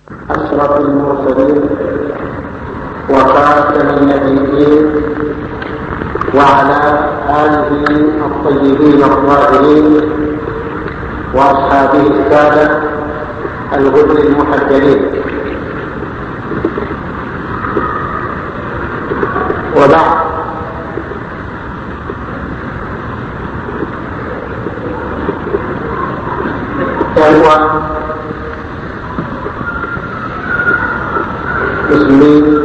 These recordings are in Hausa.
أشرف المرسلين وخاتم النبيين وعلى آله الطيبين الطاهرين وأصحابه السادة الغر المحجلين وبعد إخوة مسلمين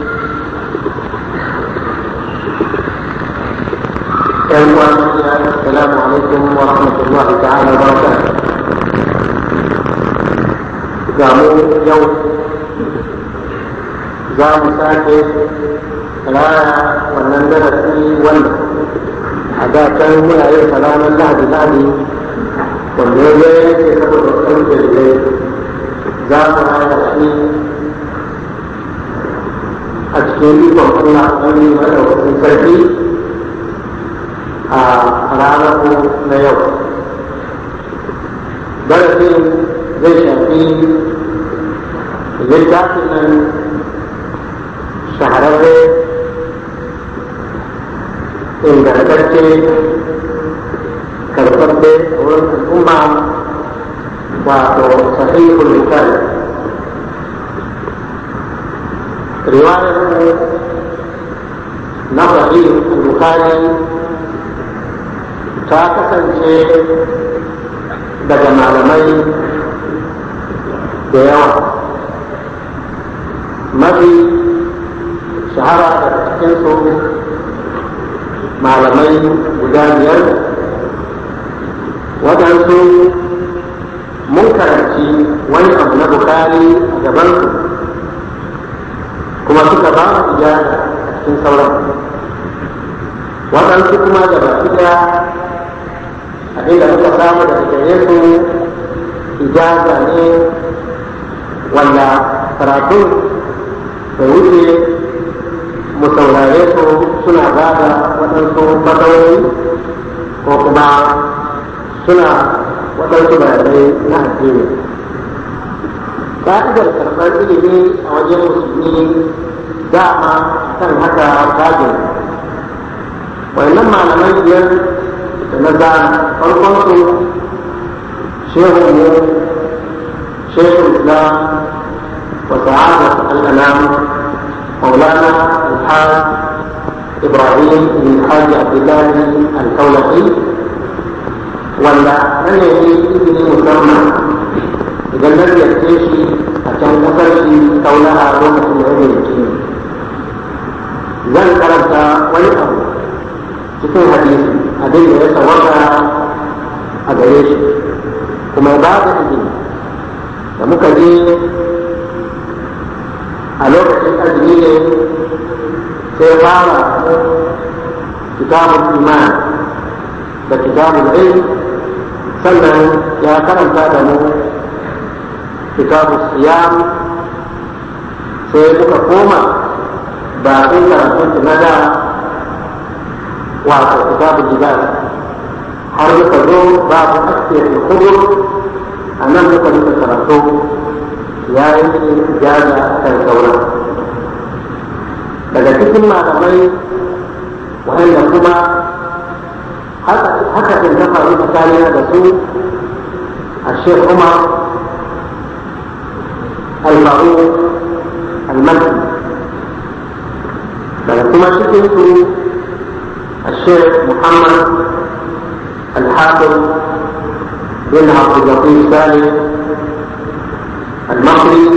إخوة السلام عليكم ورحمة الله تعالى وبركاته zamu yau za mu sake raya wannan darasi wanda a da can muna yin ranar lahadi lahadi wanda ya zai yake saboda wasu dalilai za mu raya shi a cikin ikon Allah wani madaukakin sarki a ranar na yau darasin zai shafi littafin nan shahararre ingantacce karfafe a wurin al'umma wato sahihul bukhari riwayar mu na sahihul bukhari ta kasance daga malamai da yawa mafi shahara daga cikinsu malamai guda biyar waɗansu mun karanci wani abu na bukari a gabansu kuma suka ba mu ijara a cikin sauran waɗansu kuma da baki ɗaya abinda muka samu daga gare su ijaza ne wanda karatun bai wuce mu saurare su suna ba da waɗansu matsayoyi ko kuma suna waɗansu bayanai na addini ka'idar karɓar ilimi a wajen musulmi dama kan haka bagin wannan malaman biyar da na za farkon su shehu mu شيخ الاسلام وسعادة الانام مولانا الحاج ابراهيم بن الحاج عبد الله الكولقي ولا من يجي ابن مسمى اذا لم يكتشي عشان نفرشي كونها رومة العلم الدين zan karanta wani abu cikin hadisi abin da ya tawaka a gare shi kuma ba da izini da muka je a lokacin azumi ne sai fara kitabun iman da kitabun ilm sannan ya karanta da mu kitabun siyam sai muka koma ba sai karatun na da wato kitabun jibal har muka zo babu aske kudur a nan muka rika karatu ya yi jaza kan sauran daga cikin malamai waɗanda kuma haka kan ta faru tsakanina da su a shek umar alfaru almaki daga kuma cikin su a shek muhammad alhafiz بن عبد اللطيف سالم المصري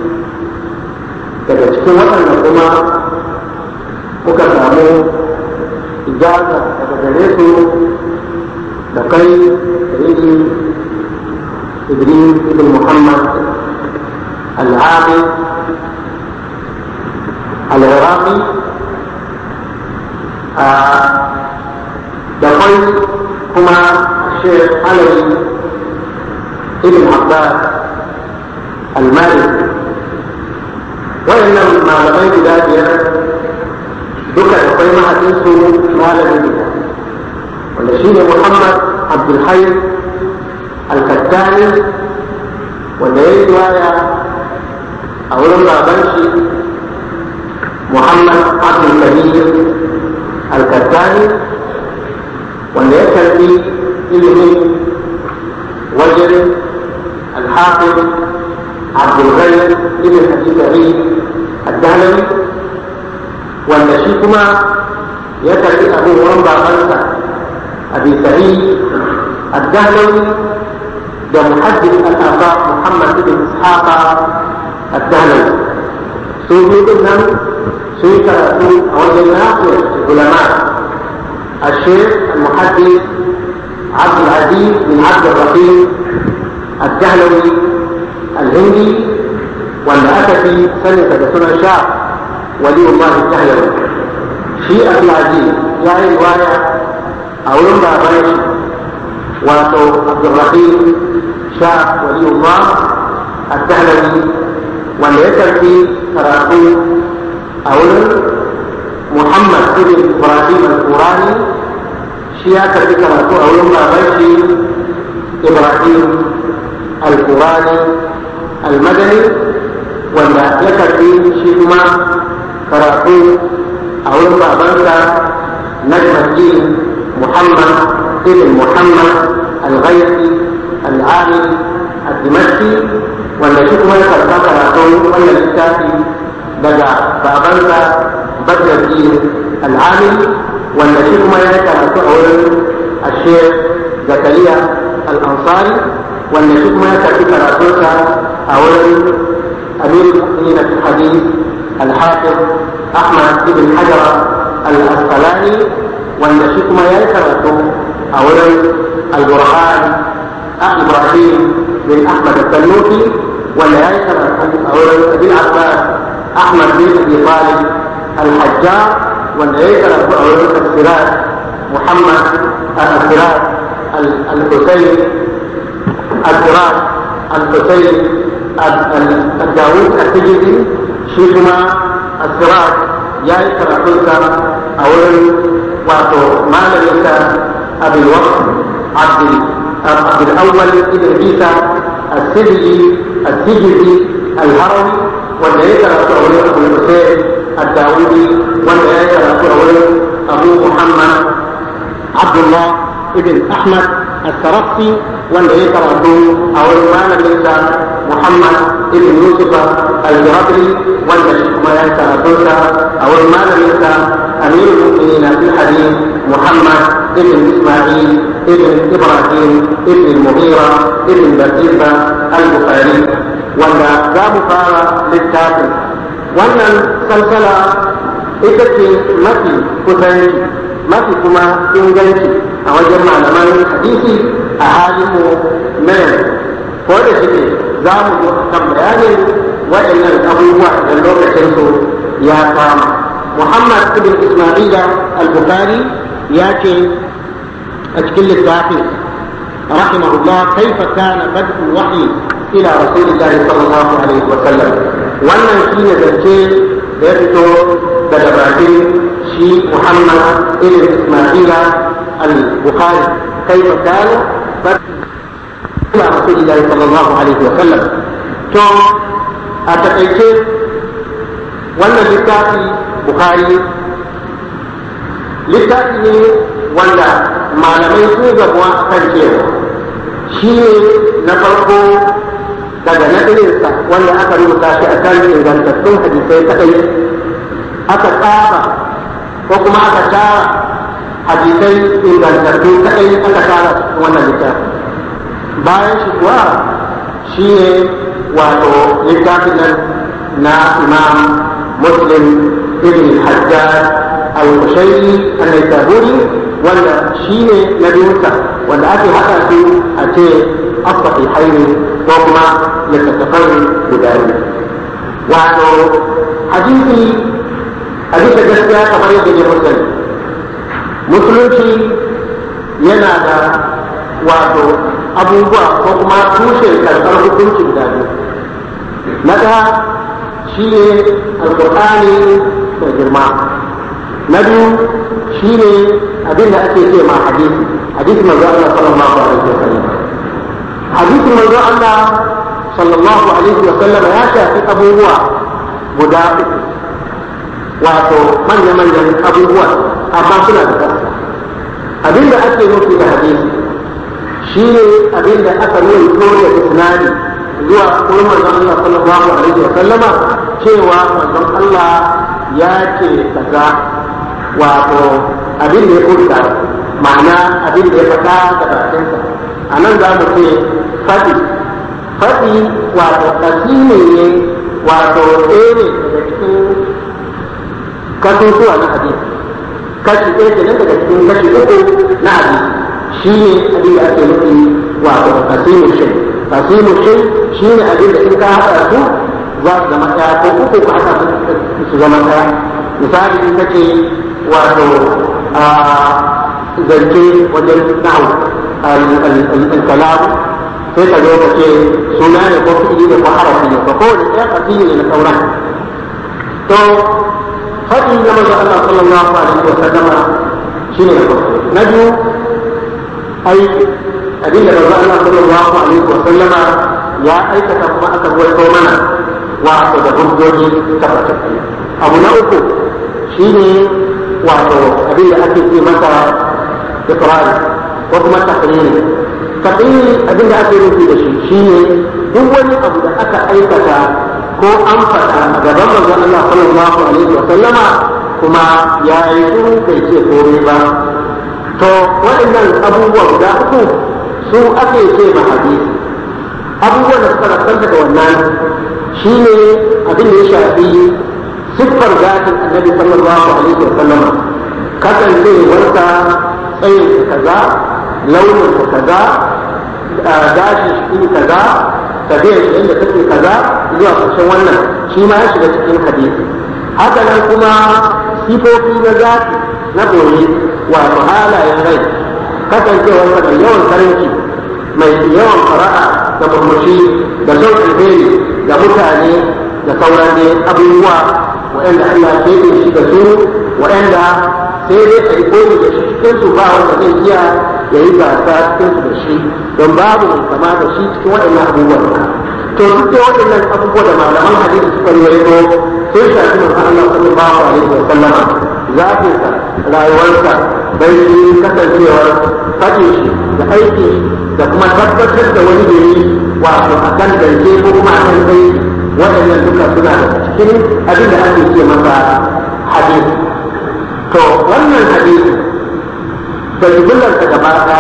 daga cikin waɗanda kuma muka samu ijaza daga gare su da kai rigi idris ibn muhammad al-abi al-iraqi da kai kuma shekh alawi ابن عباس المالكي وإن malamai guda biyar duka da kai mahaifinsu malamin gida wanda shi ne Muhammad Abdulhai Al-Kattani wanda ya yi riwaya a wurin baban shi muhammad abdul kabir al-kattani wanda ya karbi ilimin wajen al-hafiz abdul ghani ibn abi sa'id ad-dahlawi wanda shi kuma ya karbi abin wurin babansa abi sa'id ad-dahlawi da muhaddis al-afaq muhammad ibn ishaq ad-dahlawi su biyu nan sun yi karatu a wajen nafiyar ulama الشيخ المحدث عبد العزيز بن عبد الرحيم الدهلوي الهندي wanda aka fi saninsa da sunan sha wali Allah Tahlawi shi Abdulaziz ya yi riwaya a wurin baban shi wato Abdulrahim sha wali Allah Tahlawi wanda ya karfi karatu a wurin Muhammad ibn Ibrahim al-Qurani shi ya karfi karatu a wurin baban shi Ibrahim al-Qurani al-Madani wanda ya karbi shi kuma karatu a wurin babansa najmaddin muhammad ibn muhammad al-ghayri al-amil al-dimashqi wanda shi kuma ya karba karatu wannan littafi daga babansa badruddin al-amil wanda shi kuma ya karatu a wurin ashir zakariya al-ansari wanda shi kuma ya karbi karatunsa a wurin أمير المؤمنين في الحديث الحافظ أحمد بن حجر الأسقلاني والنشيك ما يكرته أولا البرهان إبراهيم بن أحمد التنوخي ولا يكرته أولا بن عباس أحمد بن أبي طالب الحجار ولا يكرته أولا السراج محمد السراج الحسين السراج الحسين الداوود التجدي شيخنا السراج يا كراتوسا أولا واتو ما لم أبي الوقت عبد عبد الأول ابن عيسى السجدي السجدي الهروي wanda ya karatu a wurin abu hussein الداودي wanda ya karatu a wurin abu muhammad abdullah ibn ahmad السرقسي wanda ya karatu a wurin malaminsa Muhammad ibn Yusuf al-Jabri wanda shi kuma ya karatu sa a wurin malaminsa Amir al-Mu'minin fil hadith Muhammad ibn Isma'il ibn Ibrahim ibn Mughira ibn Batisa al-Bukhari wanda za mu fara littafin wannan salsala ita ce mafi kusanci mafi kuma inganci a wajen malaman hadisi a halin mu na yanzu ko da shi za mu zo kan bayanin waɗannan abubuwa da lokacin su ya kama muhammad ibn isma'ila al-bukhari ya ce a cikin littafin rahimahullah kaifa kana bad'u wahyi ila rasulillahi sallallahu alaihi wa sallam wannan shine zance da ya fito daga bakin shi muhammad ibn isma'ila al-bukhari kaifa kana إلى رسول الله صلى الله عليه وسلم تو أتقيت ولا لتاتي بخاري littafi ne wanda malamai sun gabuwa a kan cewa shi ne na farko daga nadirinsa wanda aka rubuta shi a kan ingantattun hadisai kadai aka tsaba ko kuma aka tara hadisai ingantattu kadai aka tara wannan littafi bayan shi kuwa shi ne wato littafin nan na imam muslim ibn hajjaj al-kushairi al-naisaburi wanda shi ne na biyunsa wanda ake haɗa su a ce asfafi haini ko kuma littattafan guda biyu wato hadisi a bisa gaskiya kamar yadda ne musulmi musulunci yana da wato abubuwa ko kuma tushe karɓar hukunci guda biyu na ɗaya shi ne alƙur'ani da girma na biyu shi ne abin da ake ce ma hadisi hadisi manzo Allah sallallahu alaihi wa sallam hadisi manzo Allah sallallahu alaihi wa sallama ya shafi abubuwa guda uku wato manya-manyan abubuwa amma suna da ƙasa abinda ake nufi da hadisi shi ne abinda aka ruwaito da isnadi zuwa wurin manzon Allah sallallahu alaihi wa sallama cewa manzon Allah ya ce kaza wato abin da ya furta ma'ana abin da ya faɗa da bakinsa a nan za mu ce faɗi faɗi wato ƙasimi ne wato ɗaya ne daga cikin kasusuwa na hadisi kashi ɗaya ke nan daga cikin kashi uku na hadisi shi ne abin da ake nufi wato kasimu shi kasimu shi shi ne abin da in ka haɗa su za su zama ɗaya ko uku ka haɗa su zama ɗaya misali in kace wato a zance wajen nahu al-kalam sai ka zo ka ce suna ne ko fi'ili ne ko harafi ne ko kowane ɗaya kasimu ne na sauran to faɗi na manzo Allah sallallahu alaihi wa sallama shine na farko na biyu aiki abinda manzo Allah sallallahu alaihi wa sallama ya aikata kuma aka ruwaito mana wato da hujjoji tabbatattu abu na uku shine wato abinda ake ce masa iqrari ko kuma taqriri taqriri abinda ake nufi da shi shine duk wani abu da aka aikata ko an faɗa a gaban manzon Allah sallallahu alaihi wa sallama kuma ya yi shiru bai ce komai ba to waɗannan abubuwa guda uku su ake ce ma hadisi abubuwan da suka rasanta da wannan shine abin da ya shafi siffar zatin annabi sallallahu alaihi wa sallama kasancewarsa tsayin kaza launin kaza gashi shi kaza tafiyar shi inda take kaza zuwa ƙarshen wannan shi ma ya shiga cikin hadisi haka nan kuma sifofi na zati na boye wato halayen rai kasancewar mai yawan karanci mai yawan fara'a da murmushi da son alheri da mutane da sauran ne abubuwa waɗanda Allah ya keɓe shi da su waɗanda sai dai a yi koyi da shi cikin su ba wanda zai iya ya yi gasa cikin su da shi don babu mai kama da shi cikin waɗannan abubuwan to duk da waɗannan abubuwa da malaman hadisi suka rawaito sun shafi manzo Allah sallallahu alaihi wa sallama zafinsa rayuwarsa bai shi kasancewar faɗin shi da aiki da kuma tabbatar da wani gari wato a kan zance ko kuma a kan kai waɗannan duka suna da cikin abin da ake ce masa hadisi to wannan hadisi da jibullarsa gaba ɗaya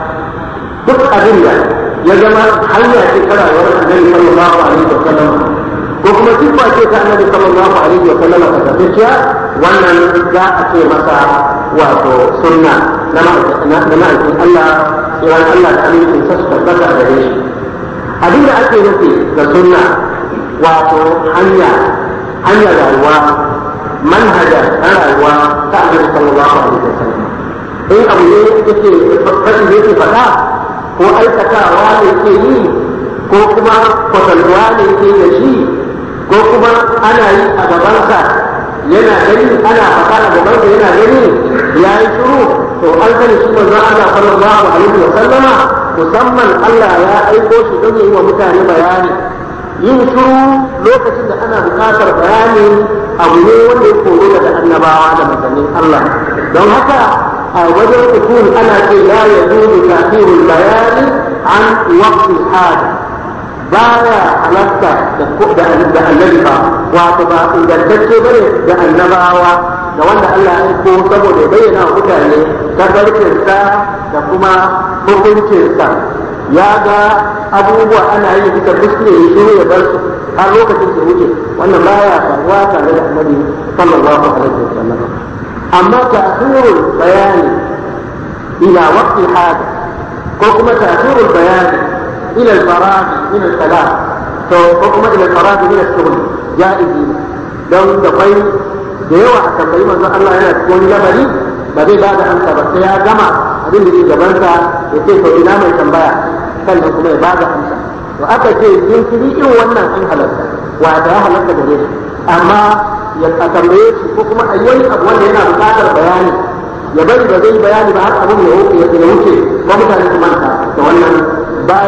duk abin da ya zama hanya ce ta rayuwar annabi sallallahu alaihi wa sallam ko kuma siffa ce ta annabi sallallahu alaihi wa sallam ta tafiya wannan za a ce masa wato sunna na ma'aikin Allah tsiran Allah da amincin sa su tabbata da shi abin da ake nufi da sunna wato hanya hanya rayuwa manhaja na rayuwa ta annabi sallallahu alaihi wa sallam in abu ne yake fashin yake faɗa ko aikatawa ne ke yi ko kuma kwatantuwa ne ke da shi ko kuma ana yi a gabansa yana gani ana faɗa a gabansa yana gani ya yi shiru to an sani shi manzon Allah sallallahu alaihi wa sallama musamman Allah ya aiko shi don yi wa mutane bayani yin shiru lokacin da ana buƙatar bayani abu ne wanda ya koro daga annabawa da manzannin Allah don haka a wajen usul ana ce la yajuzu ta'khirul bayani an waqti hada baya halatta da da annabi ba wato ba ingantacce bane da annabawa da wanda Allah ya aiko saboda ya bayyana wa mutane tabarkinsa da kuma hukuncinsa ya ga abubuwa ana yi bisa kuskure ya shiru ya bar su har lokacin da wuce wannan baya faruwa tare da annabi sallallahu alaihi wasallam amma ta'khirul bayani ila waqti hada ko kuma ta'khirul bayani ila al-faragh min al-kalam to ko kuma ila al-faragh min al-shughul jaizi don da kai da yawa a tambayi manzon Allah yana cikin wani lamari ba zai ba da amsa ba sai ya gama abin da ke gabansa ya ce to ina mai tambaya sannan kuma ya ba da amsa to aka ce jinkiri irin wannan an halarta wata ya halarta gare shi amma ya tambaye shi ko kuma a yi wani abu wanda yana buƙatar bayani ya bari ba zai bayani ba har abin ya wuce ko mutane su manta da wannan baya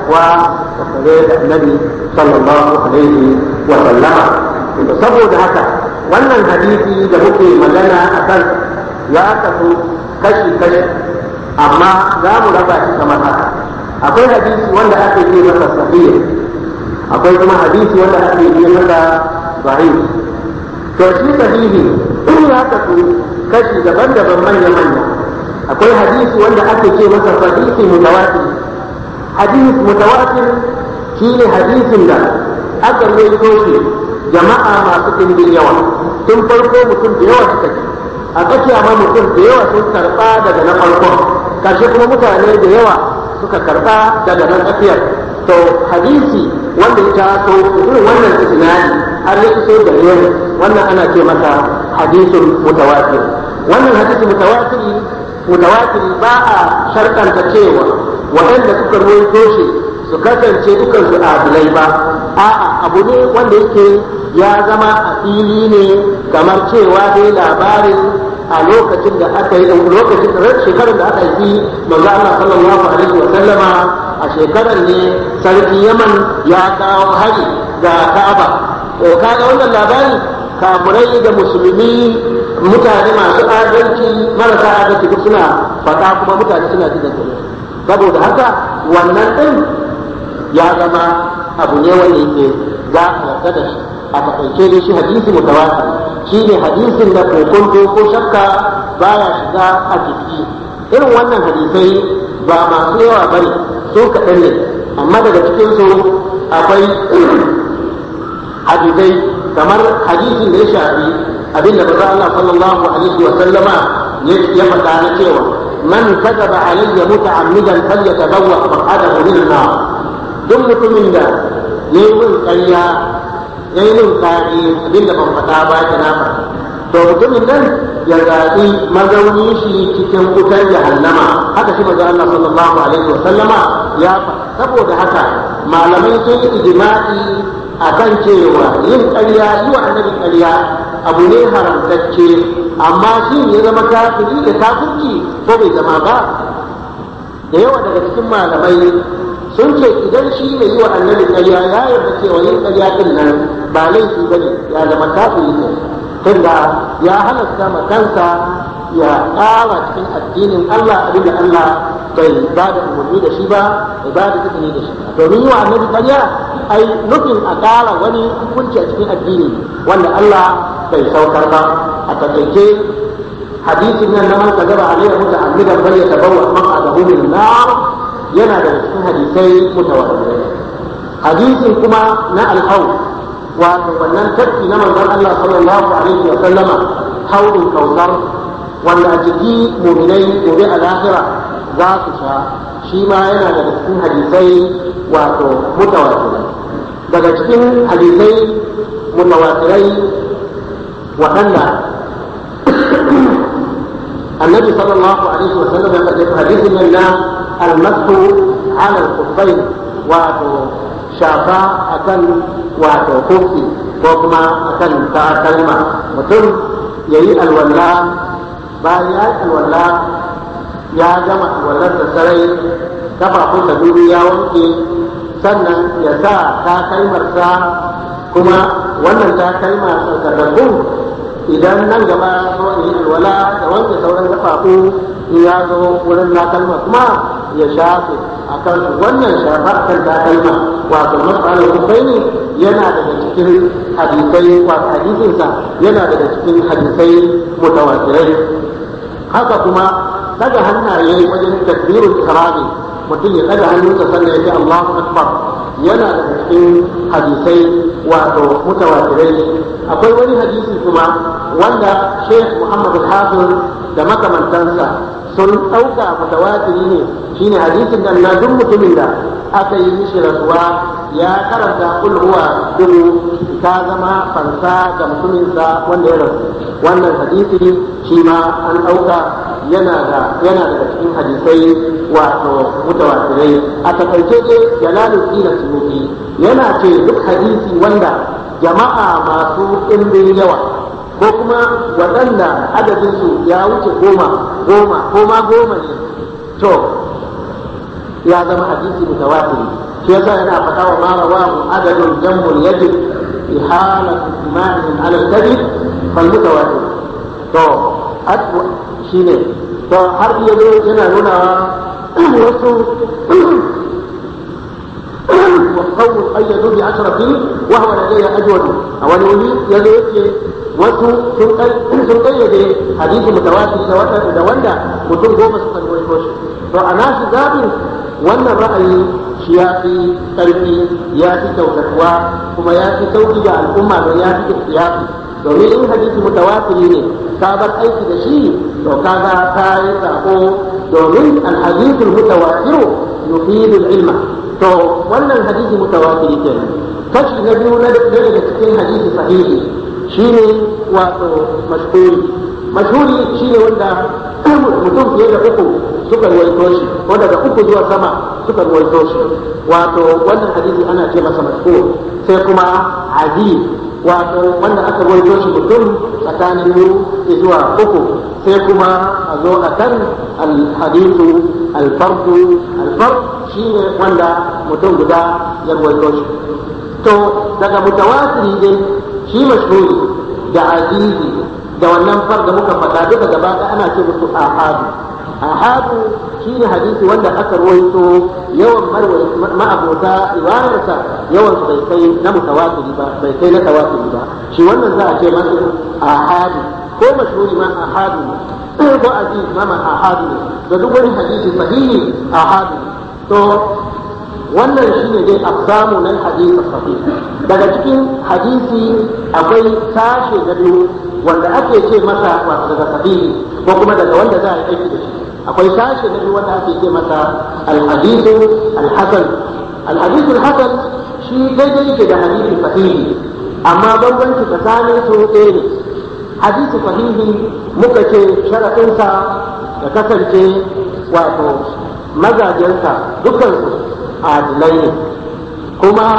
kuwa tare da annabi sallallahu alaihi wa sallama saboda haka wannan hadisi da muke magana a kan ya kasu kashi kashi amma za mu raba shi kamar haka akwai hadisi wanda ake ce masa sahihi akwai kuma hadisi wanda ake ce masa sahih to shi sahihi in ya kasu kashi daban-daban manya-manya akwai hadisi wanda ake ce masa hadisi mutawatir hadisi mutawatir shine hadisin da aka rawaito shi jama'a masu ɗimbin yawa tun farko mutum da yawa suka ji a tsakiya ma mutum da yawa sun karɓa daga na farkon kashe kuma mutane da yawa suka karɓa daga na tsakiyar to hadisi wanda ya taso irin wannan isnadi har ya iso da yau wannan ana ce masa hadisun mutawatir wannan hadisi mutawatir mutawatir ba a sharkanta cewa waɗanda suka rawaito shi su kasance dukan su adilai ba a'a abu ne wanda yake ya zama a fili ne kamar cewa dai labarin a lokacin da aka yi lokacin shekarar da aka yi manzo Allah sallallahu alaihi wa sallama a shekarar ne sarki Yaman ya kawo hari ga Ka'aba to kaga wannan labari kamurai da musulmi mutane masu adalci marasa adalci duk suna fata kuma mutane suna jin da saboda haka wannan din ya zama abu ne wanda yake za a yarda da shi a takaice dai shi hadisi mutawatir shi ne hadisin da kokonto ko shakka baya shiga a jiki irin wannan hadisai ba masu yawa bane su kaɗan ne amma daga cikin su akwai hadisai kamar hadisin da ya shafi abinda ba Allah sallallahu alaihi wa sallama ya faɗa na cewa man kadaba alayya muta'ammidan falyatabawwa maq'adahu min nar duk mutumin da yayi min ƙarya yayi min ƙari abinda ban faɗa ba ta na faɗa to mutumin nan ya zaɓi mazauni shi cikin wutar jahannama haka shi manzo Allah sallallahu alaihi wa sallama ya faɗa saboda haka malamai sun yi ijma'i akan cewa yin ƙarya yi wa annabi ƙarya abu ne haramtacce amma shi ya zama kafiri da kafirci ko bai zama ba da yawa daga cikin malamai sun ce idan shi mai yi wa annabi ƙarya ya yarda cewa yin ƙarya din nan ba laifi ba ne ya zama kafiri ne tunda ya halasta ma kansa ya ƙara cikin addinin Allah abinda Allah bai ba da umarni da shi ba bai ba da izini da shi ba domin yi wa annabi ƙarya ai nufin a ƙara wani hukunci a cikin addini wanda Allah bai saukar ba a takaice hadisin nan na man kazaba alayhi muta'ammidan bal yatabawwa maq'adahu min nar yana da cikin hadisai mutawatirai hadisin kuma na al wato wannan tafki na manzon Allah sallallahu alaihi wa sallama haudin kautar wanda a jiki muminai gobe a lahira za su sha shi ma yana daga cikin hadisai wato mutawatirai daga cikin hadisai mutawatirai waɗanda النبي صلى الله عليه وسلم يقول حديث من المسح على الخفين واتو شافا أكن واتو خفي وكما أكن كلمة mutum ya yi alwala bayan ya yi alwala ya gama alwalar da sarai kafafun da dubu ya wanke sannan ya sa takalmarsa kuma wannan takalma tsarkakakku idan nan gaba so yi alwala da wanke sauran kafafu in ya zo wurin takalma kuma ya shafe akan wannan shafa akan takalma wato mas'ala kubai ne yana daga cikin hadisai wato hadisinsa yana daga cikin hadisai mutawatirai haka kuma daga hannaye wajen takbirul ihrami mutum ya daga hannunsa sannan ya ce Allahu akbar yana daga cikin hadisai wato mutawatirai akwai wani hadisi kuma wanda Sheikh Muhammad al-Hafiz da makamantansa sun ɗauka mutawatiri ne shine hadisin da na duk mutumin da aka yi mishi rasuwa ya karanta kul huwa dubu ta zama fansa ga mutuminsa wanda ya rasu wannan hadisi shi ma an ɗauka yana da yana daga cikin hadisai wato mutawatirai a takaice dai jalaluddin suyuti yana ce duk hadisi wanda jama'a masu ɗimbin yawa ko kuma waɗanda adadinsu ya wuce goma goma ko ma goma ne to ya zama hadisi mutawatiri shi yasa yana faɗa wa ma rawahu adadun jammul yajib ihalat imamihim ala al-kadhib fal mutawatir to atwa shine to har yanzu yana nuna wasu والقوم قيدوا بعشرة وهو لدي أجود أول ولي يدي wasu sun kayyade hadisi mutawatir da wanda da wanda mutum goma suka rawaito shi to a nashi zabin wannan ra'ayi shi ya fi ƙarfi ya fi kyautatuwa kuma ya fi sauki ga al'umma don ya fi ihtiyati domin in hadisi mutawatiri ne ka bar aiki da shi to kaga ka yi sako domin alhadithul mutawatiru yufidul ilma to wannan hadisi mutawatiri kenan kashi na biyu na daga cikin hadisi sahihi shine wato mashhuri mashhuri shine wanda mutum fiye da uku suka ruwaito shi ko daga uku zuwa sama suka ruwaito shi wato wannan hadisi ana ce masa mashhur sai kuma hadith wato wanda aka ruwaito shi mutum tsakanin biyu zuwa uku sai kuma a zo a kan alhadithu alfardu alfard shine wanda mutum guda ya ruwaito shi to daga mutawatiri dai shi mashhuri da azizi da wannan far da muka faɗa duka gaba ɗaya ana ce musu ahadu ahadu shine hadisi wanda aka ruwaito yawan ma'abota riwayarsa yawan su bai kai na mutawatiri ba bai kai na tawatiri ba shi wannan za a ce masa ahadu ko mashhuri ma ahadu ne ko aziz ma ma ahadu ne da duk wani hadisi sahihi ahadu to wannan shine dai aqsamu na hadisi sahih daga cikin hadisi akwai sashe na biyu wanda ake ce masa wato daga sahihi ko kuma daga wanda za a yi aiki da shi akwai sashe na biyu wanda ake ce masa al-hadithu al-hasan al-hadithu al-hasan shi daidai yake da hadisi sahihi amma bambanci tsakanin su ɗaya ne hadisi sahihi muka ce sharaɗinsa da kasance wato mazajensa dukansu adilai ne kuma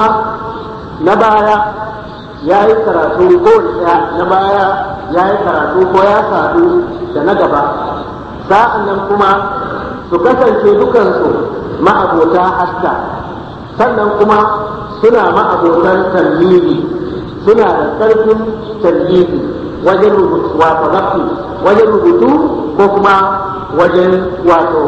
na baya ya yi karatu ko na baya ya yi karatu ko ya sadu da na gaba sa'an nan kuma su kasance dukansu ma'abota haska sannan kuma suna ma'abotan tallili suna da ƙarfin tallili wajen rubutu wato zafi wajen rubutu ko kuma wajen wato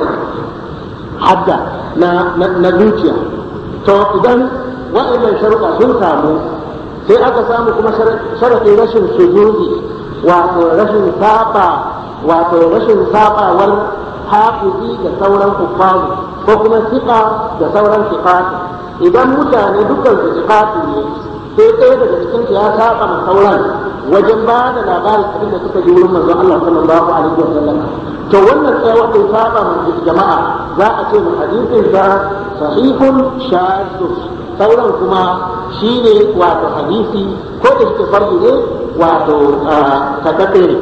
hadda na zuciya to idan waɗannan sharuɗa sun samu sai aka samu kuma sharaɗin rashin sujudi wato rashin saba wato rashin sabawar hafizi da sauran kuffaru ko kuma siƙa da sauran siƙatu idan mutane dukkan su siƙatu ne sai ɗaya daga cikin ya saba ma sauran wajen ba da labarin abin da suka ji wurin manzon Allah sallallahu alaihi wa sallam to wannan sai wanda ya saba ma jama'a za a ce mu hadisin sa sahihun shaddu sauran kuma shine wato hadisi ko da shi fardu ne wato takate ne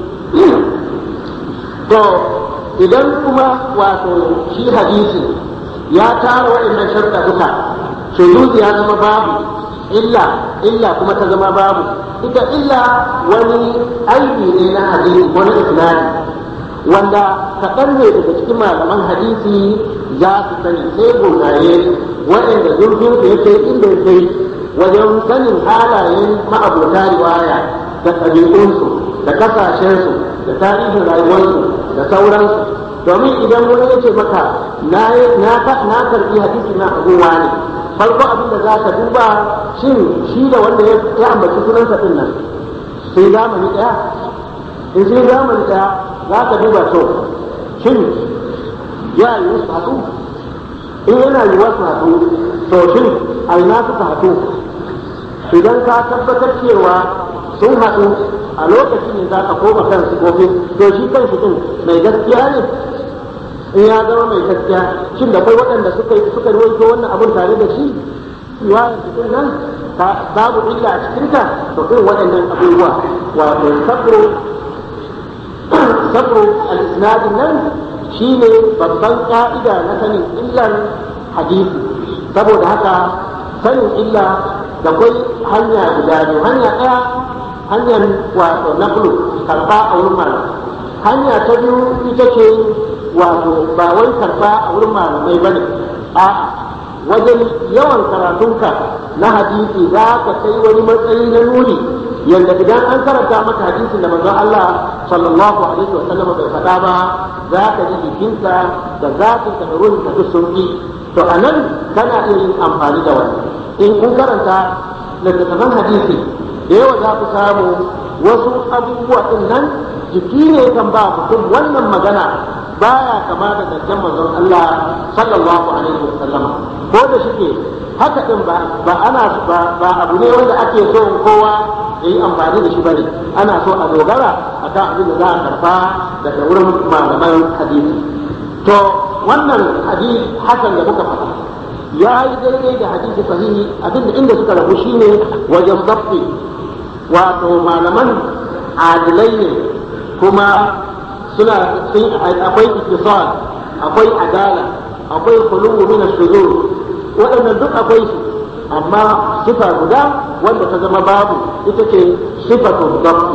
to idan kuma wato shi hadisi ya tara waɗannan sharɗa duka shuzuzi ya zama babu illa illa kuma ta zama babu ita illa wani aibi ne na hadisi wani isnadi wanda kaɗan ne daga cikin malaman hadisi za su sani sai gogaye waɗanda zurfin su yake inda yake wajen sanin halayen ma'abota riwaya da ɗabi'unsu da kasashensu da tarihin rayuwarsu da sauransu domin idan wani ya ce maka na karɓi hadisi na abuwa ne farko abin da za ka duba shin shi da wanda ya ambaci sunansa ɗin nan sai zamani ɗaya in sai zamani ɗaya za ka duba to shin ya yi su haɗu in yana yi wasu haɗu to shin a ina suka haɗu idan ka tabbatar cewa sun haɗu a lokacin ne za ka koma kan su gobe to shi kan shi ɗin mai gaskiya ne in ya zama mai gaskiya shin da kai waɗanda suka suka ruwaito wannan abun tare da shi riwayar cikin nan babu illa a cikinta to irin waɗannan abubuwa wato sabro sabro al-isnadin nan shine babban ka'ida na sanin illan hadisi saboda haka sanin illa da kwai hanya guda biyu hanya ɗaya hanyar wato naqlu karɓa a wurin malam hanya ta biyu ita ce wato ba wai karɓa a wurin malamai ba ne a'a wajen yawan karatunka na hadisi za ka kai wani matsayi na nuni yadda idan an karanta maka hadisin da manzon Allah sallallahu alaihi wa sallam bai faɗa ba za ka ji jikinka da zatinka da ruhinka duk sun yi to a nan kana iya yin amfani da wani in kun karanta littattafan hadisi da yawa za ku samu wasu abubuwa din nan jiki ne kan ba mutum wannan magana baya kama da zancen manzon Allah sallallahu alaihi wa sallama ko da shike haka din ba ba ana ba abu ne wanda ake so kowa ya yi amfani da shi bane ana so a dogara akan abin da za a karba daga wurin malaman hadisi to wannan hadisi hasan da muka faɗa ya yi daidai da hadisi sahihi abin da inda suka rabu shine wajen dabbi wato malaman adilai ne kuma suna akwai ittisal akwai adala akwai khuluwu min ash-shuzur waɗannan duk akwai su amma sifa guda wanda ta zama babu ita ce sifatu dabbi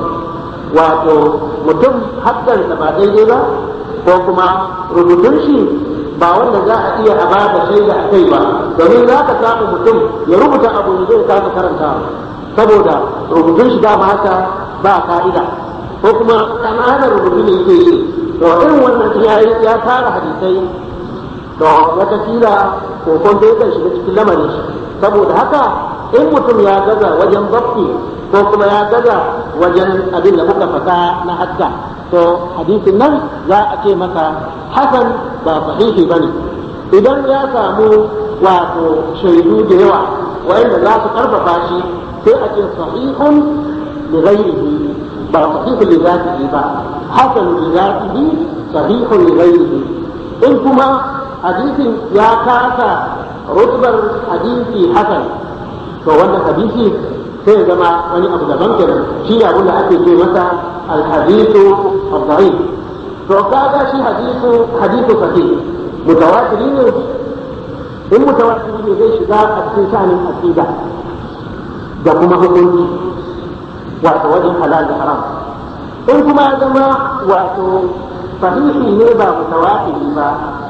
wato mutum haddar da ba daidai ba ko kuma rubutun shi ba wanda za a iya a ba da shaida a kai ba domin za ka samu mutum ya rubuta abu da zai kasa karanta saboda rubutun shi dama haka ba ka'ida ko kuma kananan rubutu ne yake yi to irin wannan ya tara hadisai to watakila kokon da yakan shiga cikin lamarin shi saboda haka in mutum ya gaza wajen zafi ko kuma ya gaza wajen abin da muka faɗa na hadda to hadisin nan za a ce masa hasan ba sahihi ba ne idan ya samu wato shaidu da yawa wa'anda za su karfafa shi sai a ce sahihun li ghairihi ba sahihun li zatihi ba hasan li zatihi sahihun li ghairihi in kuma hadisin ya kasa rutbar hadisi hasan to wannan hadisi sai zama wani abu daban kenan shi ne abin da ake ce masa alhadisu ad-da'if to kaga shi hadisu hadisu sahih mutawatiri ne in mutawatiri ne zai shiga a cikin sha'anin aqida da kuma hukunci wato wajen halal da haram in kuma ya zama wato sahihi ne ba mutawatiri ba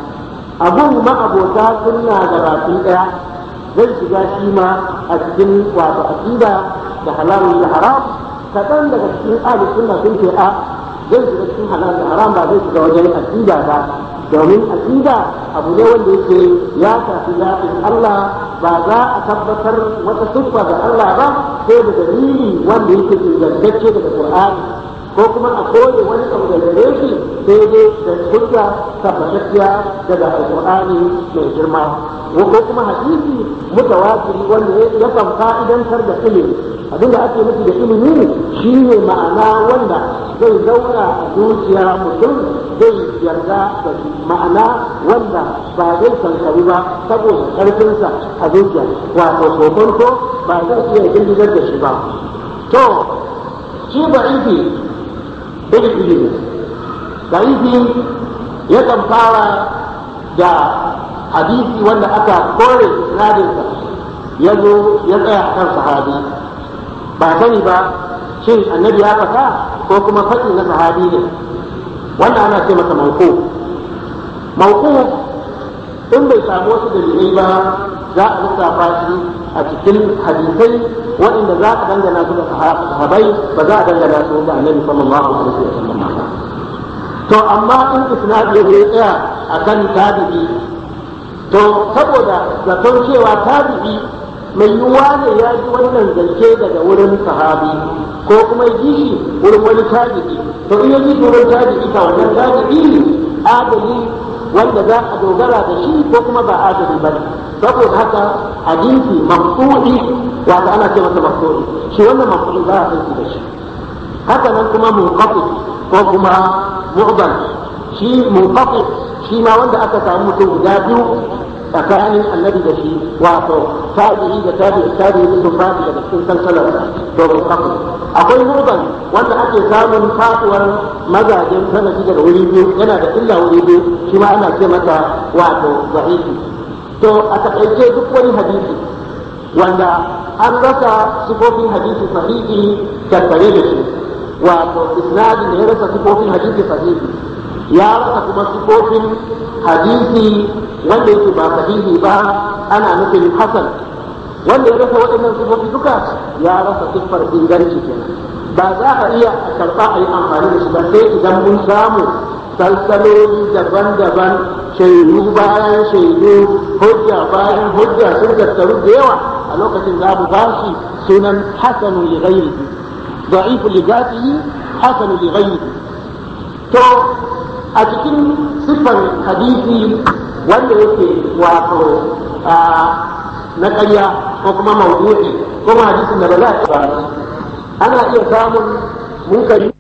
abun ma'abota sunna da baki daya zai shiga shi ma a cikin wato aqida da halal da haram kaɗan daga cikin ahli sunna sun ce a zai shiga cikin halal da haram ba zai shiga wajen aqida ba domin aqida abu ne wanda yake ya shafi zaɓin Allah ba za a tabbatar wata siffa ga Allah ba sai da dalili wanda yake ingantacce daga Qur'ani ko kuma a koye wani abu da gare shi sai dai da hujja tabbatacciya daga alqur'ani mai girma ko kuma hadisi mutawatiri wanda ya kan fa'idantar da ilimi abinda ake nufi da ilimi shine ma'ana wanda zai zauna a zuciya mutum zai yarda da ma'ana wanda ba zai kankaru ba saboda karfinsa a zuciya wato kokonto ba zai iya girgizar da shi ba to shi ba ifi irin ilimi da'ifi yakan fara da hadisi wanda aka kore isnadinsa ya zo ya tsaya a kan sahabi ba sani ba shin annabi ya fata ko kuma faɗi na sahabi ne wannan ana ce masa mauku mauku in bai samu wasu dalilai ba za a lissafa shi a cikin hadisai waɗanda za a dangana su da sahabai ba za a dangana su da annabi sallallahu alaihi wa sallam to amma in isnad ya zai tsaya akan tabi'i to saboda zaton cewa tabi'i mai yiwuwa ne ya ji wannan zance daga wurin sahabi ko kuma ya ji shi wurin wani tabi'i to in ya ji wurin tabi'i ka wannan tabi'i adali wanda za a dogara da shi ko kuma ba adali ba saboda haka hadisi mafsu'i wanda ana ce masa mafsu'i shi wannan mafsu'i za a san da shi haka nan kuma munqati ko kuma mu'dal shi munqati shi ma wanda aka samu mutum guda biyu tsakanin annabi da shi wato tabi'i da tabi'i tabi'i sun fadi daga cikin salsalar to munqati akwai mu'dal wanda ake samun faduwar mazajen sanadi daga wuri biyu yana da illa wuri biyu shi ma ana ce masa wato da'ifi to a takaice duk wani hadisi wanda an rasa sifofin hadisi sahihi tattare da shi wato isnadin da ya rasa sifofin hadisi sahihi ya rasa kuma sifofin hadisi wanda yake ba sahihi ba ana nufin hasan wanda ya rasa waɗannan sifofi duka ya rasa siffar inganci kenan ba za a iya karɓa a yi amfani da shi ba sai idan mun samu salsaloli daban-daban shaidu bayan shaidu hujja bayan hujja sun tattaru da yawa a lokacin za mu ba shi sunan hasanu li ghairihi da'ifu li zatihi hasanu li ghairihi to a cikin siffar hadisi wanda yake wato na ƙarya ko kuma mawdu'i ko hadisin da ba za a ba ana iya samun munkari